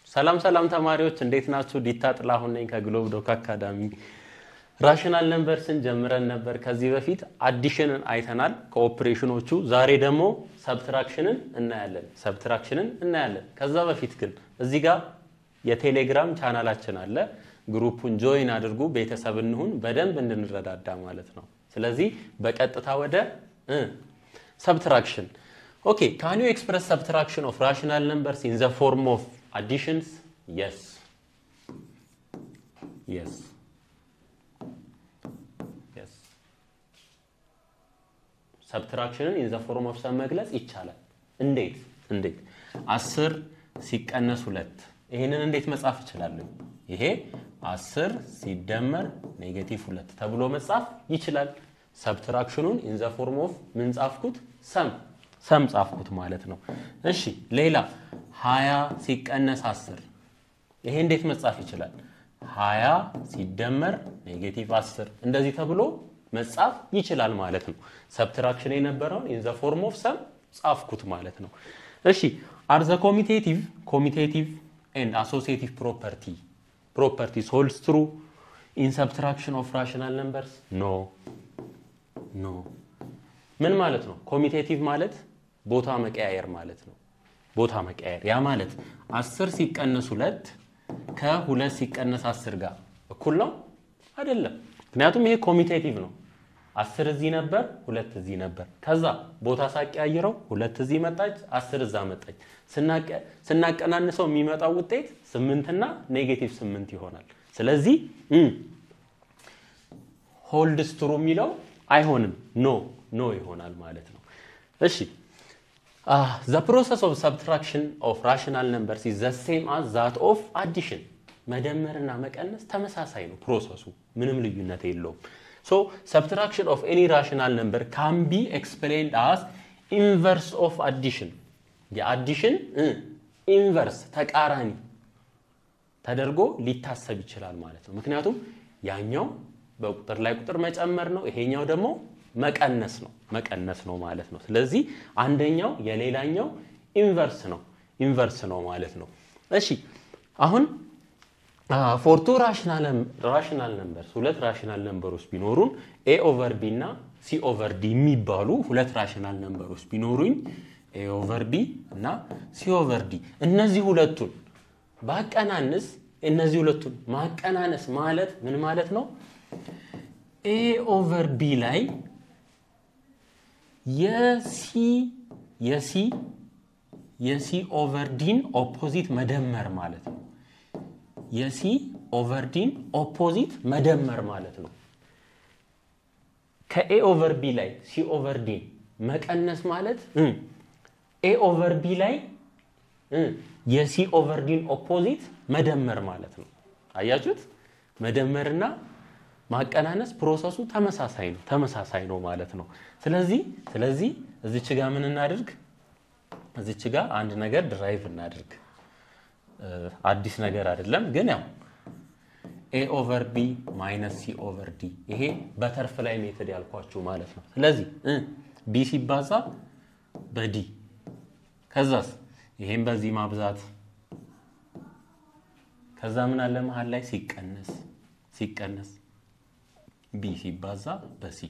ሰላም ሰላም ተማሪዎች እንዴት ናችሁ? ዲታ ጥላሁን ነኝ ከግሎብ ዶክ አካዳሚ። ራሽናል ነምበርስን ጀምረን ነበር ከዚህ በፊት አዲሽንን አይተናል ከኦፕሬሽኖቹ። ዛሬ ደግሞ ሰብትራክሽንን እናያለን ሰብትራክሽንን እናያለን። ከዛ በፊት ግን እዚህ ጋር የቴሌግራም ቻናላችን አለ። ግሩፑን ጆይን አድርጉ፣ ቤተሰብ እንሁን፣ በደንብ እንድንረዳዳ ማለት ነው። ስለዚህ በቀጥታ ወደ ሰብትራክሽን ኦኬ ካን ዩ ኤክስፕረስ ሰብትራክሽን ኦፍ ራሽናል ነምበርስ ኢን ዘ ፎርም ኦፍ additions yes yes yes ሰብትራክሽንን ኢን ዘ ፎርም ኦፍ ሰም መግለጽ ይቻላል እንዴት እንዴት አስር ሲቀነስ ሁለት ይህንን እንዴት መጻፍ እችላለሁ ይሄ አስር ሲደመር ኔጌቲቭ ሁለት ተብሎ መጻፍ ይችላል ሰብትራክሽኑን ኢን ዘ ፎርም ኦፍ ምን ጻፍኩት ሰም ሰም ጻፍኩት ማለት ነው እሺ ሌላ ሀያ ሲቀነስ አስር ይሄ እንዴት መጻፍ ይችላል? ሀያ ሲደመር ኔጌቲቭ አስር እንደዚህ ተብሎ መጻፍ ይችላል ማለት ነው። ሰብትራክሽን የነበረውን ኢን ዘ ፎርም ኦፍ ሰም ጻፍኩት ማለት ነው። እሺ አር ዘ ኮሚቴቲቭ ኮሚቴቲቭ ኤንድ አሶሲዬቲቭ ፕሮፐርቲ ፕሮፐርቲስ ሆልድስ ትሩ ኢን ሰብትራክሽን ኦፍ ራሽናል ነምበርስ ኖ ኖ ምን ማለት ነው? ኮሚቴቲቭ ማለት ቦታ መቀያየር ማለት ነው። ቦታ መቀየር ያ ማለት አስር ሲቀነስ ሁለት ከሁለት ሲቀነስ አስር ጋር እኩል ነው አይደለም። ምክንያቱም ይሄ ኮሚቴቲቭ ነው። አስር እዚህ ነበር፣ ሁለት እዚህ ነበር። ከዛ ቦታ ሳቀያይረው ሁለት እዚህ መጣች፣ አስር እዛ መጣች። ስናቀናንሰው የሚመጣው ውጤት ስምንትና ኔጌቲቭ ስምንት ይሆናል። ስለዚህ ሆልድስ ትሩ የሚለው አይሆንም፣ ኖ ኖ ይሆናል ማለት ነው። እሺ ዘ ፕሮሰስ ኦፍ ሰብትራክሽን ኦፍ ራሽናል ነምበርስ ኢዝ ዘ ሴም አዝ ዛት ኦፍ አዲሽን። መደመርና መቀነስ ተመሳሳይ ነው ፕሮሰሱ፣ ምንም ልዩነት የለውም። ሶ ሰብትራክሽን ኦፍ ኤኒ ራሽናል ነምበር ካን ቢ ኤክስፕሌንድ አዝ ኢንቨርስ ኦፍ አዲሽን። የአዲሽን ኢንቨርስ ተቃራኒ ተደርጎ ሊታሰብ ይችላል ማለት ነው። ምክንያቱም ያኛው በቁጥር ላይ ቁጥር መጨመር ነው፣ ይሄኛው ደግሞ መቀነስ ነው መቀነስ ነው ማለት ነው። ስለዚህ አንደኛው የሌላኛው ኢንቨርስ ነው ኢንቨርስ ነው ማለት ነው። እሺ አሁን ፎርቱ ራሽናል ነምበርስ ሁለት ራሽናል ነምበሮች ቢኖሩን ኤ ኦቨር ቢ እና ሲ ኦቨር ዲ የሚባሉ ሁለት ራሽናል ነምበሮች ቢኖሩኝ ኤ ኦቨር ቢ እና ሲ ኦቨር ዲ እነዚህ ሁለቱን ባቀናንስ እነዚህ ሁለቱን ማቀናነስ ማለት ምን ማለት ነው? ኤ ኦቨር ቢ ላይ የሲ የሲ የሲ ኦቨር ዲን ኦፖዚት መደመር ማለት ነው። የሲ ኦቨር ዲን ኦፖዚት መደመር ማለት ነው። ከኤ ኦቨር ቢ ላይ ሲ ኦቨር ዲን መቀነስ ማለት ኤ ኦቨር ቢ ላይ የሲ ኦቨር ዲን ኦፖዚት መደመር ማለት ነው። አያችሁት? መደመርና ማቀናነስ ፕሮሰሱ ተመሳሳይ ነው ተመሳሳይ ነው ማለት ነው። ስለዚህ ስለዚህ እዚች ጋር ምን እናድርግ? እዚች ጋር አንድ ነገር ድራይቭ እናድርግ። አዲስ ነገር አይደለም፣ ግን ያው ኤ ኦቨር ቢ ማይነስ ሲ ኦቨር ዲ ይሄ በተርፍ ላይ ሜትድ ያልኳችሁ ማለት ነው። ስለዚህ ቢ ሲባዛ በዲ ከዛስ ይሄን በዚህ ማብዛት ከዛ ምን አለ መሀል ላይ ሲቀነስ ሲቀነስ ቢ ሲባዛ በሲ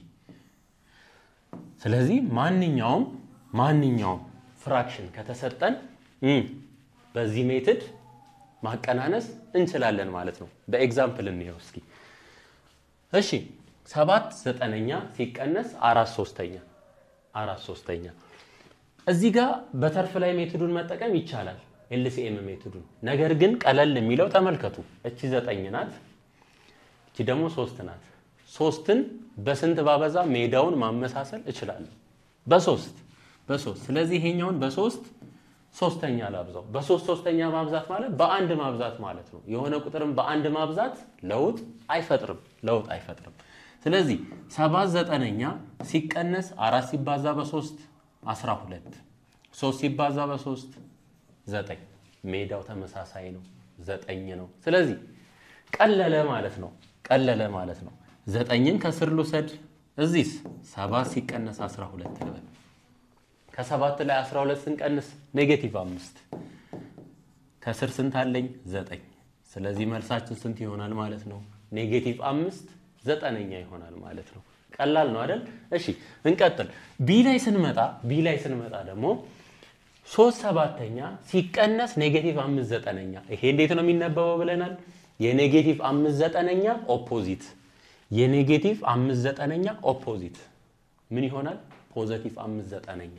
ስለዚህ ማንኛውም ማንኛውም ፍራክሽን ከተሰጠን በዚህ ሜትድ ማቀናነስ እንችላለን ማለት ነው። በኤግዛምፕል እንየው እስኪ። እሺ ሰባት ዘጠነኛ ሲቀነስ አራት ሶስተኛ አራት ሶስተኛ እዚህ ጋር በተርፍ ላይ ሜትዱን መጠቀም ይቻላል፣ ኤልሲኤም ሜትዱን። ነገር ግን ቀለል የሚለው ተመልከቱ። እቺ ዘጠኝ ናት፣ እቺ ደግሞ ሶስት ናት። ሶስትን በስንት ባበዛ ሜዳውን ማመሳሰል እችላለሁ? በሶስት በሶስት ስለዚህ ይሄኛውን በሶስት ሶስተኛ ላብዛው። በሶስት ሶስተኛ ማብዛት ማለት በአንድ ማብዛት ማለት ነው። የሆነ ቁጥርም በአንድ ማብዛት ለውጥ አይፈጥርም ለውጥ አይፈጥርም። ስለዚህ ሰባት ዘጠነኛ ሲቀነስ አራት ሲባዛ በሶስት አስራ ሁለት ሶስት ሲባዛ በሶስት ዘጠኝ ሜዳው ተመሳሳይ ነው ዘጠኝ ነው። ስለዚህ ቀለለ ማለት ነው ቀለለ ማለት ነው። ዘጠኝን ከስር ልውሰድ እዚህስ ሰባት ሲቀነስ አስራ ሁለት ልበል ከሰባት ላይ 12 ስንቀንስ ኔጌቲቭ አምስት ከስር ስንት አለኝ? ዘጠኝ። ስለዚህ መልሳችን ስንት ይሆናል ማለት ነው? ኔጌቲቭ አምስት ዘጠነኛ ይሆናል ማለት ነው። ቀላል ነው አይደል? እሺ እንቀጥል። ቢ ላይ ስንመጣ ቢ ላይ ስንመጣ ደግሞ ሶስት ሰባተኛ ሲቀነስ ኔጌቲቭ አምስት ዘጠነኛ ይሄ እንዴት ነው የሚነበበው ብለናል። የኔጌቲቭ አምስት ዘጠነኛ ኦፖዚት የኔጌቲቭ አምስት ዘጠነኛ ኦፖዚት ምን ይሆናል? ፖዘቲቭ አምስት ዘጠነኛ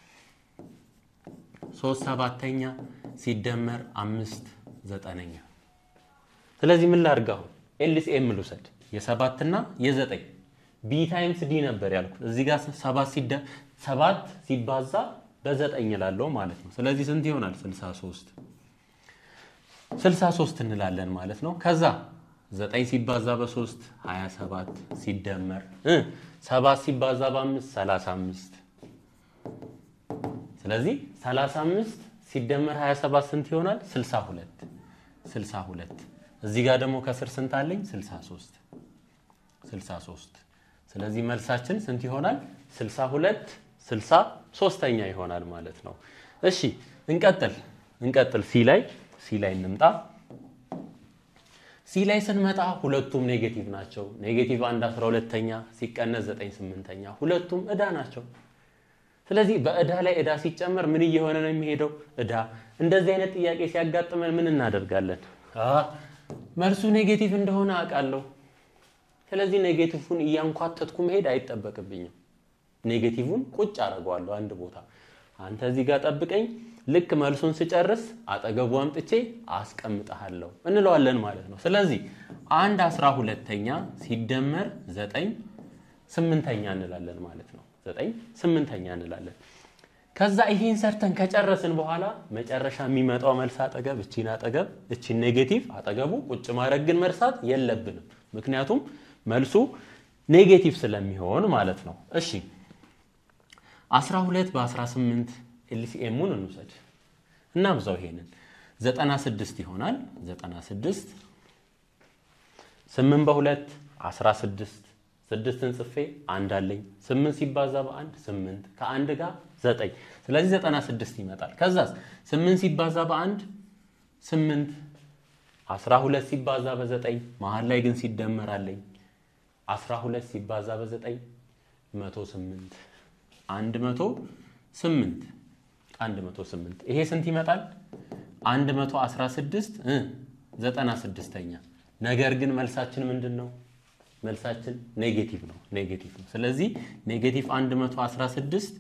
ሶስት ሰባተኛ ሲደመር አምስት ዘጠነኛ። ስለዚህ ምን ላድርግ አሁን ኤልሲኤም ልውሰድ የሰባትና የዘጠኝ ቢ ታይምስ ዲ ነበር ያልኩት። እዚህ ጋር ሰባት ሲደ ሰባት ሲባዛ በዘጠኝ እላለሁ ማለት ነው። ስለዚህ ስንት ይሆናል? 63 63 እንላለን ማለት ነው። ከዛ ዘጠኝ ሲባዛ በሶስት 27 ሲደመር እ ሰባት ሲባዛ በአምስት 35 ስለዚህ 35 ሲደመር 27 ስንት ይሆናል? 62 62 እዚህ ጋር ደግሞ ከስር ስንት አለኝ? 63 63 ስለዚህ መልሳችን ስንት ይሆናል? 62 63ኛ ይሆናል ማለት ነው። እሺ እንቀጥል እንቀጥል ሲ ላይ ሲ ላይ እንምጣ። ሲ ላይ ስንመጣ ሁለቱም ኔጌቲቭ ናቸው። ኔጌቲቭ አንድ 12ተኛ ሲቀነስ 9 ስምንተኛ ሁለቱም ዕዳ ናቸው። ስለዚህ በዕዳ ላይ ዕዳ ሲጨመር ምን እየሆነ ነው የሚሄደው? ዕዳ። እንደዚህ አይነት ጥያቄ ሲያጋጥመን ምን እናደርጋለን? መልሱ ኔጌቲቭ እንደሆነ አውቃለሁ። ስለዚህ ኔጌቲቭን እያንኳተትኩ መሄድ አይጠበቅብኝም። ኔጌቲቭን ቁጭ አደርገዋለሁ አንድ ቦታ። አንተ እዚህ ጋር ጠብቀኝ፣ ልክ መልሱን ስጨርስ አጠገቡ አምጥቼ አስቀምጠሃለሁ እንለዋለን ማለት ነው። ስለዚህ አንድ አስራ ሁለተኛ ሲደመር ዘጠኝ ስምንተኛ እንላለን ማለት ነው። ዘጠኝ ስምንተኛ እንላለን። ከዛ ይሄን ሰርተን ከጨረስን በኋላ መጨረሻ የሚመጣው መልስ አጠገብ እቺን አጠገብ እቺን ኔጌቲቭ አጠገቡ ቁጭ ማድረግ ግን መርሳት የለብንም። ምክንያቱም መልሱ ኔጌቲቭ ስለሚሆን ማለት ነው። እሺ 12 በ18 ኤልሲኤሙን እንውሰድ እናብዛው። ይሄንን 96 ይሆናል። 96 8 በሁለት 16 ስድስትን ጽፌ አንድ አለኝ። 8 ሲባዛ በአንድ 8 ከአንድ ጋር 9 ስለዚህ 96 ይመጣል። ከዛስ 8 ሲባዛ በአንድ 8 12 ሲባዛ በ9 መሀል ላይ ግን ሲደመር አለኝ 12 ሲባዛ በ9 108 108 108 ይሄ ስንት ይመጣል? 116 እ 96ኛ ነገር ግን መልሳችን ምንድን ነው? መልሳችን ኔጌቲቭ ነው። ኔጌቲቭ ነው። ስለዚህ ኔጌቲቭ 116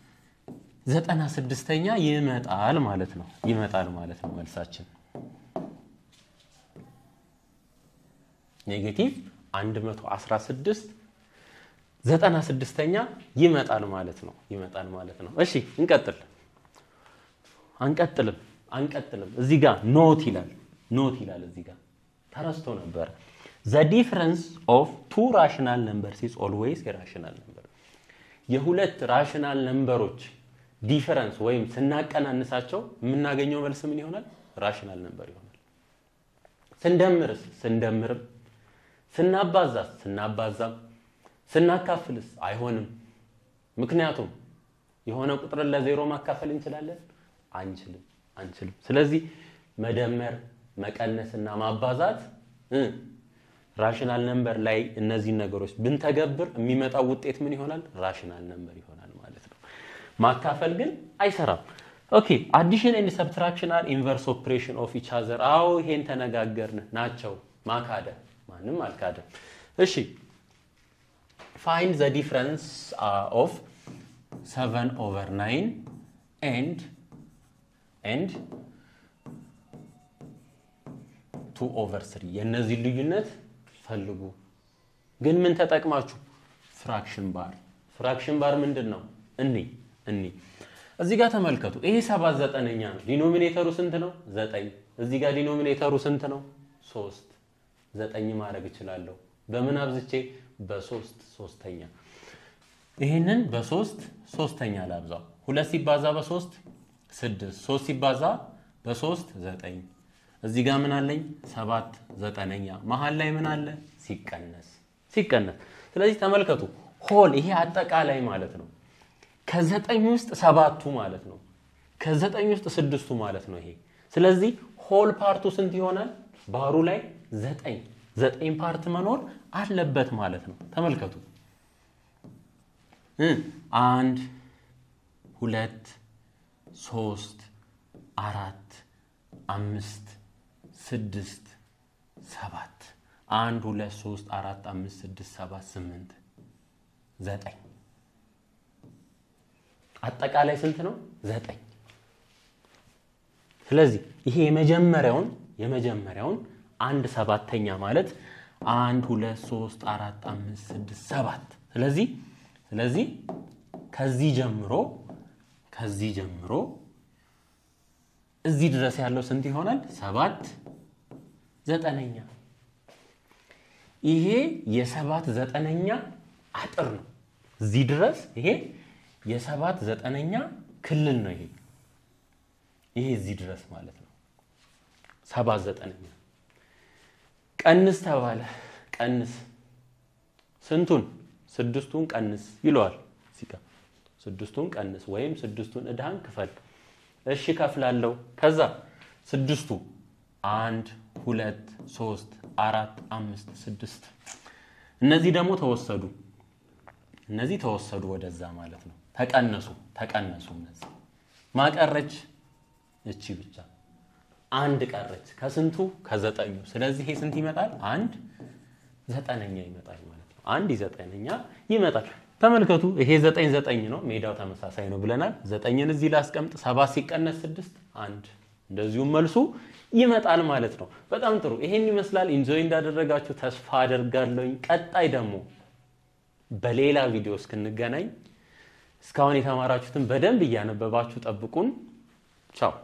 96ኛ ይመጣል ማለት ነው። ይመጣል ማለት ነው መልሳችን ኔጌቲቭ 116 96ኛ ይመጣል ማለት ነው። ይመጣል ማለት ነው። እሺ እንቀጥል። አንቀጥልም አንቀጥልም። እዚህ ጋር ኖት ይላል ኖት ይላል እዚህ ጋር ተረስቶ ነበረ። ዘ ዲፍረንስ ኦፍ ቱ ራሽናል ነምበርስ ኢዝ ኦልዌይስ የራሽናል ነምበር። የሁለት ራሽናል ነምበሮች ዲፈረንስ ወይም ስናቀናንሳቸው የምናገኘው መልስ ምን ይሆናል? ራሽናል ነምበር ይሆናል። ስንደምርስ ስንደምርም ስናባዛስ ስናባዛም ስናካፍልስ አይሆንም። ምክንያቱም የሆነ ቁጥርን ለዜሮ ማካፈል እንችላለን? አንችልም አንችልም። ስለዚህ መደመር መቀነስና ማባዛት ራሽናል ነምበር ላይ እነዚህን ነገሮች ብንተገብር የሚመጣው ውጤት ምን ይሆናል? ራሽናል ነምበር ይሆናል ማለት ነው። ማካፈል ግን አይሰራም። ኦኬ አዲሽን ኤንድ ሰብትራክሽን አር ኢንቨርስ ኦፕሬሽን ኦፍ ኢች አዘር። አዎ ይሄን ተነጋገርን ናቸው። ማካደ ማንም አልካደም። እሺ ፋይንድ ዘ ዲፍረንስ ኦፍ ሰቨን ኦቨር ናይን ኤንድ ኤንድ ቱ ኦቨር ስሪ የእነዚህ ልዩነት ፈልጉ። ግን ምን ተጠቅማችሁ? ፍራክሽን ባር። ፍራክሽን ባር ምንድን ነው? እኒ እኒ እዚህ ጋር ተመልከቱ። ይሄ ሰባት ዘጠነኛ ነው። ዲኖሚኔተሩ ስንት ነው? ዘጠኝ። እዚህ ጋር ዲኖሚኔተሩ ስንት ነው? ሶስት። ዘጠኝ ማድረግ እችላለሁ። በምን አብዝቼ? በሶስት ሶስተኛ። ይህንን በሶስት ሶስተኛ ላብዛው። ሁለት ሲባዛ በሶስት ስድስት። ሶስት ሲባዛ በሶስት ዘጠኝ እዚህ ጋር ምን አለኝ? ሰባት ዘጠነኛ። መሀል ላይ ምን አለ? ሲቀነስ ሲቀነስ። ስለዚህ ተመልከቱ፣ ሆል ይሄ አጠቃላይ ማለት ነው። ከዘጠኝ ውስጥ ሰባቱ ማለት ነው። ከዘጠኝ ውስጥ ስድስቱ ማለት ነው ይሄ። ስለዚህ ሆል ፓርቱ ስንት ይሆናል? ባሩ ላይ ዘጠኝ ዘጠኝ ፓርት መኖር አለበት ማለት ነው። ተመልከቱ። አንድ ሁለት ሶስት አራት አምስት ስድስት ሰባት አንድ ሁለት ሶስት አራት አምስት ስድስት ሰባት ስምንት ዘጠኝ አጠቃላይ ስንት ነው? ዘጠኝ ስለዚህ ይሄ የመጀመሪያውን የመጀመሪያውን አንድ ሰባተኛ ማለት አንድ ሁለት ሶስት አራት አምስት ስድስት ሰባት ስለዚህ ስለዚህ ከዚህ ጀምሮ ከዚህ ጀምሮ እዚህ ድረስ ያለው ስንት ይሆናል? ሰባት ዘጠነኛ። ይሄ የሰባት ዘጠነኛ አጥር ነው። እዚህ ድረስ ይሄ የሰባት ዘጠነኛ ክልል ነው። ይሄ ይሄ እዚህ ድረስ ማለት ነው። ሰባት ዘጠነኛ ቀንስ ተባለ። ቀንስ ስንቱን? ስድስቱን ቀንስ ይለዋል። እዚህ ጋር ስድስቱን ቀንስ ወይም ስድስቱን እዳህን ክፈል። እሺ ከፍላለሁ። ከዛ ስድስቱ አንድ ሁለት ሶስት አራት አምስት ስድስት እነዚህ ደግሞ ተወሰዱ። እነዚህ ተወሰዱ ወደዛ ማለት ነው። ተቀነሱ ተቀነሱ። እነዚህ ማቀረች እቺ ብቻ አንድ ቀረች ከስንቱ ከዘጠኙ። ስለዚህ ይሄ ስንት ይመጣል? አንድ ዘጠነኛ ይመጣል ማለት ነው። አንድ ዘጠነኛ ይመጣል። ተመልከቱ ይሄ ዘጠኝ ዘጠኝ ነው። ሜዳው ተመሳሳይ ነው ብለናል። ዘጠኝን እዚህ ላስቀምጥ። ሰባት ሲቀነስ ስድስት አንድ። እንደዚሁም መልሱ ይመጣል ማለት ነው። በጣም ጥሩ። ይሄን ይመስላል። ኢንጆይ እንዳደረጋችሁ ተስፋ አደርጋለሁኝ። ቀጣይ ደግሞ በሌላ ቪዲዮ እስክንገናኝ እስካሁን የተማራችሁትን በደንብ እያነበባችሁ ጠብቁን። ቻው